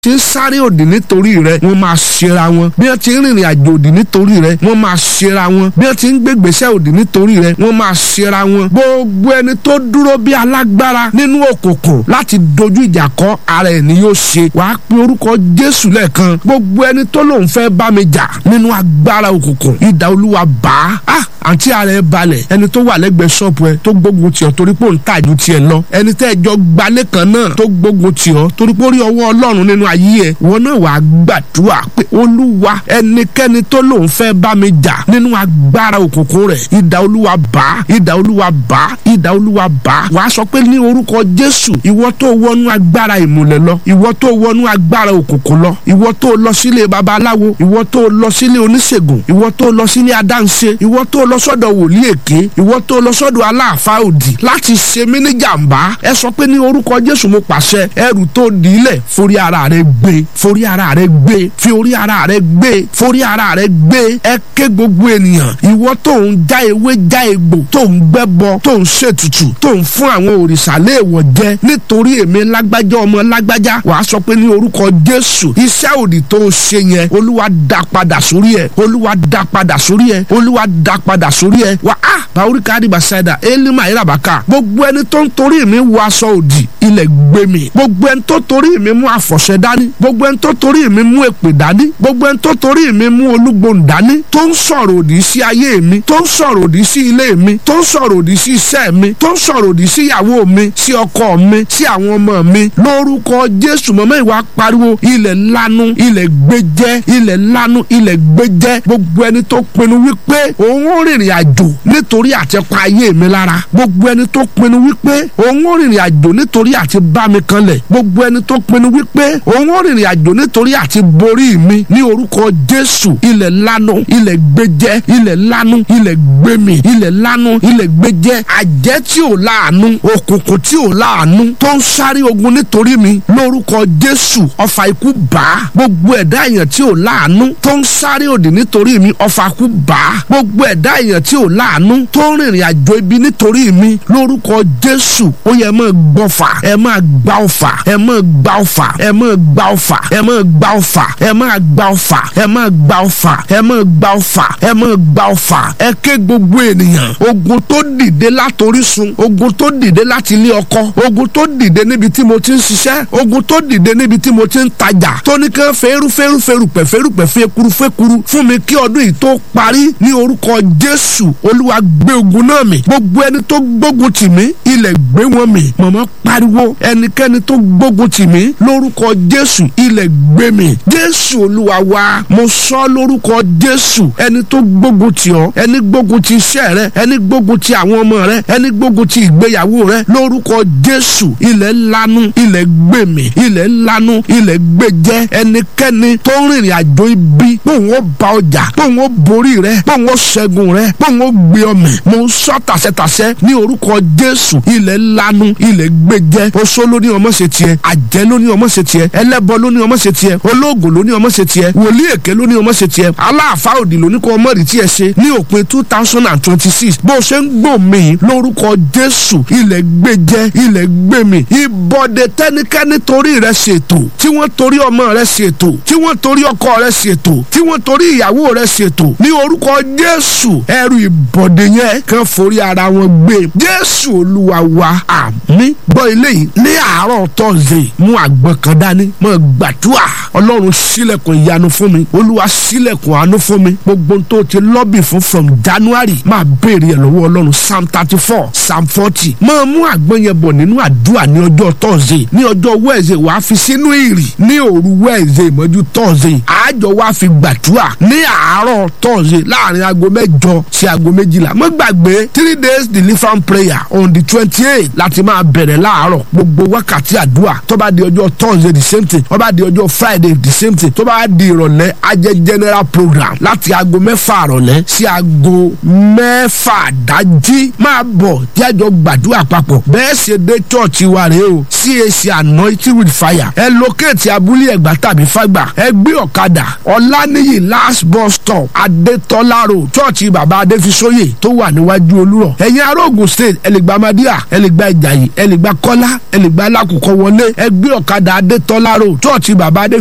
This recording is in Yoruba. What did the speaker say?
ti ń sáré òdì nítorí rẹ wọ́n máa ṣera wọn bí wọ́n ti ń rìnrìn àjò òdì nítorí rẹ wọ́n máa ṣera wọn bí wọ́n ti ń gbégbèsè òdì nítorí rẹ wọ́n máa ṣera wọn gbogbo ẹni tó dúró bí alágbára nínú òkùnkùn láti dojú ìjà kọ ara ẹ̀ ni yóò ṣe wàá pe orúkọ Jésù lẹ́ẹ̀kan gbogbo ẹni tó lòun fẹ́ bá mi jà nínú agbára òkùnkùn idà Olúwa bá a àǹtí ara ẹ balẹ̀ ẹni tó wà lẹ́gbẹ̀ẹ́ ṣọ́ọ̀bù ẹ tó gbógun tì ọ́ torí pé òun tà ju tiẹ̀ lọ ẹni tẹ́ ẹ jọ gbalẹ̀ kan náà tó gbógun tì ọ́ torí pé ó rí ọwọ́ Ọlọ́run nínú ayé ẹ wọn náà wàá gbàdúrà pé Olúwa ẹnikẹ́ni tó lòun fẹ́ bá mi jà nínú agbára òkùnkùn rẹ̀ idà Olúwa bá idà Olúwa bá idà Olúwa bá wàá sọ pé ní orúkọ Jésù ìwọ tó wọnú agbára ìmùlẹ̀ lọ ìwọ tó wọnú agbára òkùnkùn lọ ìwọ tó lọ sílé babaláwo ìwọ tó lọ sílé oníṣègùn ìwọ tó lọ sílé adáǹṣe ìwọ tó lọ sọ́dọ̀ wòlíì èké ìwọ tó lọ sọ́dọ̀ aláàfáà òdì láti ṣe mí ní jàǹbá ẹ sọ pé ní orúkọ Jésù mo pàṣẹ ẹrù tó dìílẹ̀ forí ara rẹ gbé forí ara rẹ gbé fi orí ara rẹ gbé forí ara rẹ gbé ẹ ké gbogbo ènìyàn ìwọ tó ń já ewé já egbò tó ń gbẹ́bọ tó ń ṣètùtù tó ń fún àwọn òrìṣà léèwọ̀ jẹ nítorí èmi lágbájá ọmọ lágbájá wàá sọ pé ní orúkọ Jésù iṣẹ́ òdì tó ń ṣe yẹn olúwa dá padà sórí ẹ olúwa dá padà sórí ẹ olúwa dá padà sórí ẹ wà á bàwúríkà àdìbà ṣáìdà élímà ìràbàkà gbogbo ẹni tó ń torí mi wọ aṣọ òdì ilẹ̀ gbé mi gbogbo ẹni tó torí mi mú àfọ̀ṣẹ dání gbogbo ẹni tó torí mi mú èpè dání gbogbo ẹni tó torí mi mú olúgbòhùn dání tó ń sọ̀rọ̀ òdì sí ayé mi tó ń sọ̀rọ̀ òdì sí ilé mi tó ń sọ̀rọ̀ òdì sí iṣẹ́ mi tó ń sọ̀rọ̀ òdì sí ìyàwó mi sí ọkọ mi sí àwọn ọmọ mi lórúkọ Jésù mọ́mọ́ ìwà pariwo ilẹ̀ lanu ilẹ̀ gbẹjẹ́ ilẹ̀ lanu ilẹ̀ gbẹjẹ́ gbogbo ẹni tó pinnu wípé òun ó rìnrìn àjò nítorí àti pa ayé mi lára gbogbo ẹni tó pinnu wípé òun ó rìnrìn àjò nítorí àti bá mi kanlẹ̀ gbogbo ẹni tó pinnu wípé òun ó rìnrìn àjò nítorí àti borí mi ní orúkọ Jésù ilẹ̀ lanu ilẹ̀ gbẹjẹ́ ilẹ̀ lanu ilẹ̀ gbẹmí ilẹ̀ lanu ilẹ̀ gbẹjẹ́ àjẹ́ tí ò láàánú òkùnkùn tí ò láàánú tó ń sáré ogun nítorí mi lórúkọ Jésù ọfà ikú bá gbogbo ẹ̀dá èèyàn tí ò láàánú tó ń sáré òdì nítorí mi ọfà ikú bá gbogbo ẹ̀dá èèyàn tí ò láàánú tó ń rìnrìn àjò ibi nítorí mi lórúkọ Jésù ó yẹ máa gbọ́fà ẹ máa gbá ọfà ẹ máa gbá ọfà ẹ máa gbá ọfà ẹ máa gbá ọfà ẹ máa gbá ọfà ẹ máa gbá ọfà ẹ máa gbá ọfà ẹ máa gbá ọfà ẹ ké gbogbo ènìyàn ogun tó dìde látorísun ogun tó dìde láti ilé ọkọ ogun tó dìde níbi tí mo ti ń ṣiṣẹ́ ogun tó dìde níbi tí mo ti ń tajà tó ní kí fẹ́rú fẹ́rú fẹ́rú pẹ̀ fẹ́rú pẹ̀ fẹ́kuru fẹ́kuru fún mi kí ọdún yìí tó parí ní orúkọ Jésù Olúwa gbé ogun náà mì gbogbo ẹni tó gbógun tì mí ilẹ̀ gbé wọn mì mọ̀mọ́ pariwo ẹnikẹ́ni tó gbógun tì mí lórúkọ Jésù ilẹ̀ gbé mì Jésù Olúwa wa mo sọ lórúkọ Jésù ẹni tó gbógun tì ọ́ ẹni gbógun ti iṣẹ́ rẹ ẹni gbógun ti àwọn ọmọ rẹ ẹni gbógun ti ìgbéyàwó rẹ lórúkọ Jésù ilẹ̀ lanu ilẹ̀ gbé mì ilẹ̀ lanu ilẹ̀ gbé jẹ́ ẹnikẹ́ni tó ń rìnrìn àjò ibi bóun ó ba ọjà bóun ó borí rẹ bóun ó ṣẹ́gun rẹ bóun ó gbé ọmọ mo ń sọ tàṣẹtàṣẹ ní orúkọ Jésù ilẹ̀ lanu ilẹ̀ gbé jẹ́ oṣó ló ní ọmọ ṣe tiẹ̀ àjẹ́ ló ní ọmọ ṣe tiẹ̀ ẹlẹ́bọ ló ní ọmọ ṣe tiẹ̀ olóògùn ló ní ọmọ ṣe tiẹ̀ wòlíì èké ló ní ọmọ ṣe tiẹ̀ aláàfáà òdì ló ní kó ọmọ rí tiẹ̀ ṣe ní òpin two thousand and twenty six bó ṣe ń gbò mí lórúkọ Jésù ilẹ̀ gbé jẹ́ ilẹ̀ gbé mi ìbọ̀dẹ̀ tẹ́nikẹ́ni torí rẹ ṣètò tí wọ́n torí ọmọ rẹ ṣètò tí wọ́n torí ọkọ rẹ ṣètò tí wọ́n torí ìyàwó rẹ ṣètò ní orúkọ Jésù ẹrù ìbọ̀dẹ̀ yẹn kan forí ara wọn gbé Jésù Olúwa wa àmín gbọ́ ilé yìí ní àárọ̀ tọ́sídẹ̀ẹ́ mú àgbọn kan dání mọ́ gbàdúrà Ọlọ́run ṣílẹ̀kùn ìyanu fún mi Olúwa ṣílẹ̀kùn àánú fún mi gbogbo tó ti lọ́bì fún from January máa béèrè ẹ̀ lọ́wọ́ Ọlọ́run Psalm thirty four Psalm forty máa mú àgbọn yẹn bọ̀ nínú àdúrà ní ọjọ́ tọ́sídẹ̀ẹ́ ní ọjọ́ wẹ́ẹ̀sẹ̀ wàá fi sínú ìrì ní òru wẹ́ẹ̀sẹ̀ ìmọ́jú tọ́sídẹ̀ẹ́ àjọ wàá fi gbàdúrà ní àárọ̀ tọ́sídẹ̀ẹ́ láàrin aago mẹ́jọ sí aago méjìlá má gbàgbé three days deliverance prayer on the twenty eight láti máa bẹ̀rẹ̀ láàárọ̀ gbogbo wákàtí àdúrà tó bá di ọjọ́ Thursday the same thing tó bá di ọjọ́ Friday the same thing tó bá di ìrọ̀lẹ́ ajẹ́ general program láti aago mẹ́fà ìrọ̀lẹ́ sí aago mẹ́fà dájí máa bọ̀ jájọ gbàdúrà papọ̀ bẹ́ẹ̀ ṣe dé chọ́ọ̀chì wa rèé o CAC anointing with fire ẹ lókèétì abúlé ẹ̀gbá tàbí fàgbà ẹ gbé ọ̀kadà ọ̀lànìyí last bus stop adétọ́lá road chọ́ọ̀chì bàbá adéfisóyè tó wà níwájú olúrọ̀ ẹ̀yin ará Ògùn state ẹlẹ́gbàá madíà ẹlẹ́gbàá ìjàyè ẹlẹ́gbàá kọ́lá ẹlẹ́gbàá alákùkọ wọlé ẹ gbé ọ̀kadà adétọ́lá baro chọ́ọ̀chì bàbá adé